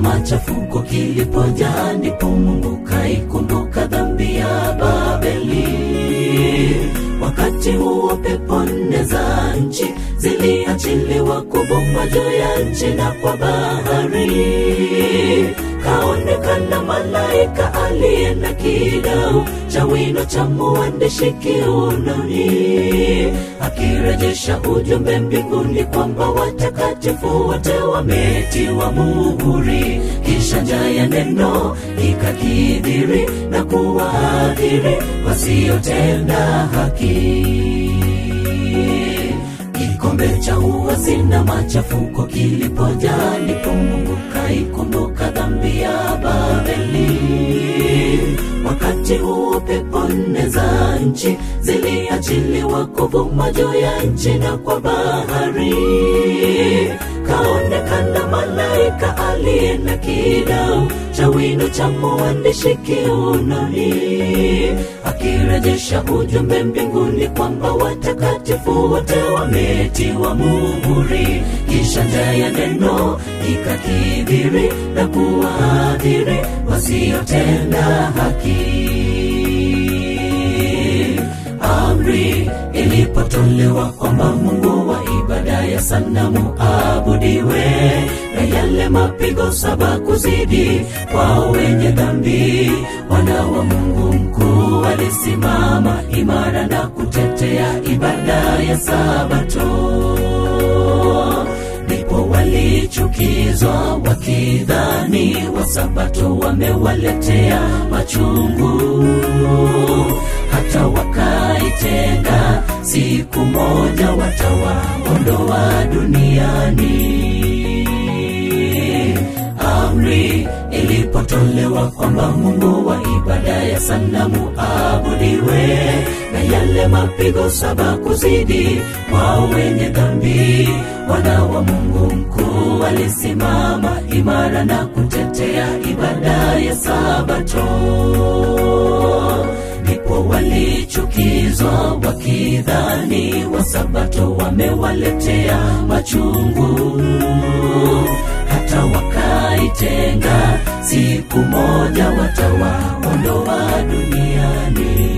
machafuko kilipojaa, ndipo Mungu kaikumbuka dhambi ya Babeli. Wakati huo pepo nne za nchi ziliachiliwa kuvuma juu ya nchi na kwa bahari. Kaonekana malaika aliye na kidau cha wino cha mwandishi kiunoni, akirejesha ujumbe mbinguni kwamba watakatifu wote wametiwa muhuri. Kisha njaa ya neno ikakidhiri na kuwaadhiri wasiotenda haki kikombe cha uasi na machafuko kilipojaa, ndipo Mungu kaikumbuka dhambi ya Babeli. Wakati huo pepo nne za nchi ziliachiliwa kuvuma juu ya nchi na kwa bahari. Kaonekana malaika aliye na kidau cha wino cha mwandishi kiunoni, akirejesha ujumbe mbinguni kwamba watakatifu wote wametiwa muhuri. Kisha njaa ya neno ikakidhiri na kuwaadhiri wasiotenda haki amri ilipotolewa kwamba Mungu wa ibada ya sanamu abudiwe, na yale mapigo saba kuzidi kwao wenye dhambi, wana wa Mungu mkuu walisimama imara na kutetea ibada ya Sabato ndipo walichukizwa wakidhani wasabato wamewaletea machungu, hata wakaitenga siku moja watawaondoa duniani. Amri ilipotolewa kwamba Mungu wa ibada ya sanamu abudiwe, na yale mapigo saba kuzidi kwao wenye dhambi, wana wa Mungu mkuu walisimama imara na kutetea ibada ya Sabato ndipo walichukizwa wakidhani wasabato wamewaletea machungu, hata wakaitenga siku moja watawaondoa duniani.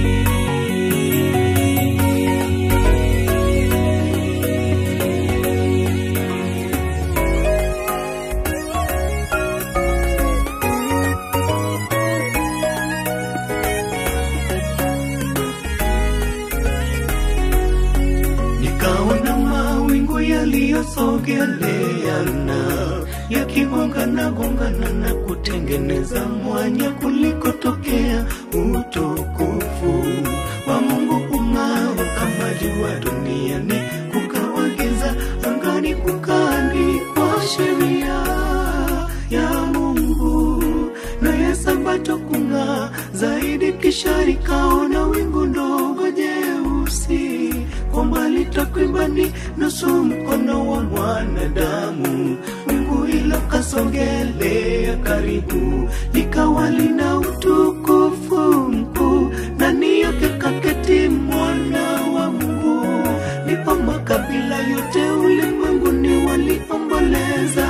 Nikaona mawingu yaliyosogeleana yakigongana gongana na kutengeneza mwanya kulikotokea utukufu wa Mungu ung'ao kama jua duniani, kukawa giza angani, kukaandikwa sheria ya Mungu na ya Sabato kung'aa zaidi. Kisha nikaona wingu ndogo jeusi kwa mbali takribani nusu mkono wa mwanadamu. Wingu hilo kasogelea karibu, likawa lina utukufu mkuu, ndani yake kaketi mwana wa Mungu. Ndipo makabila yote ulimwenguni waliomboleza.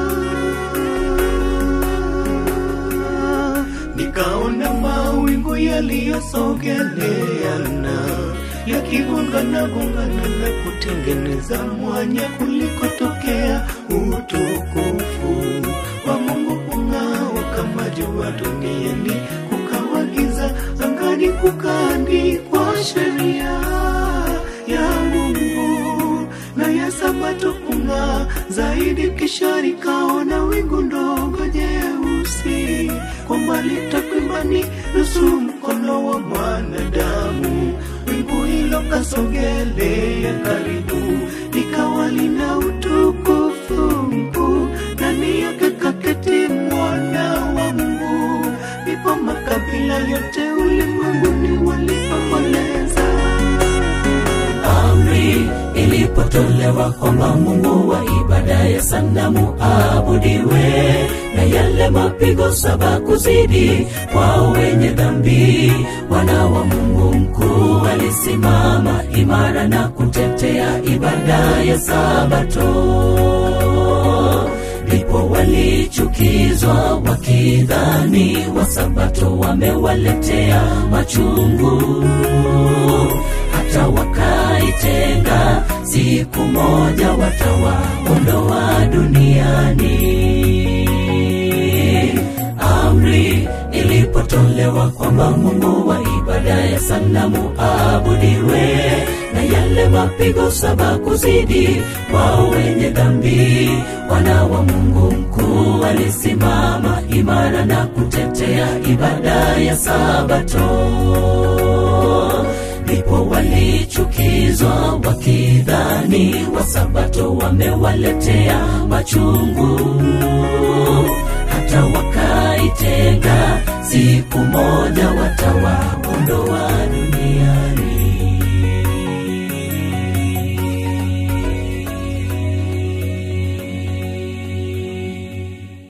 Nikaona mawingu yaliyosogeleana yakigongana gongana na kutengeneza mwanya kulikotokea utukufu wa Mungu ung'ao kama jua duniani, kukawa giza angani, kukaandikwa sheria ya Mungu na ya Sabato kung'aa zaidi. Kisha nikaona wingu ndogo jeusi kwa mbali takribani nusu mkono wa mwanadamu. Wingu hilo kasogelea karibu, likawa lina utukufu mkuu, ndani yake kaketi mwana wa Mungu. Ndipo makabila yote ulimwenguni waliomboleza. amri ilipotolewa kwamba Mungu wa ibada ya sanamu abudiwe, na yale mapigo saba kuzidi kwao wenye dhambi, wana wa Mungu mkuu walisimama imara na kutetea ibada ya Sabato ndipo walichukizwa wakidhani wasabato wamewaletea machungu hata wakaitenga siku moja watawaondoa duniani amri ilipotolewa kwamba mungu wa ibada ya sanamu abudiwe na yale mapigo saba kuzidi kwa wenye dhambi wana wa mungu mkuu alisimama imara na kutetea ibada ya sabato ndipo walichukizwa wakidhani wasabato wamewaletea machungu hata wakaitenga siku moja watawa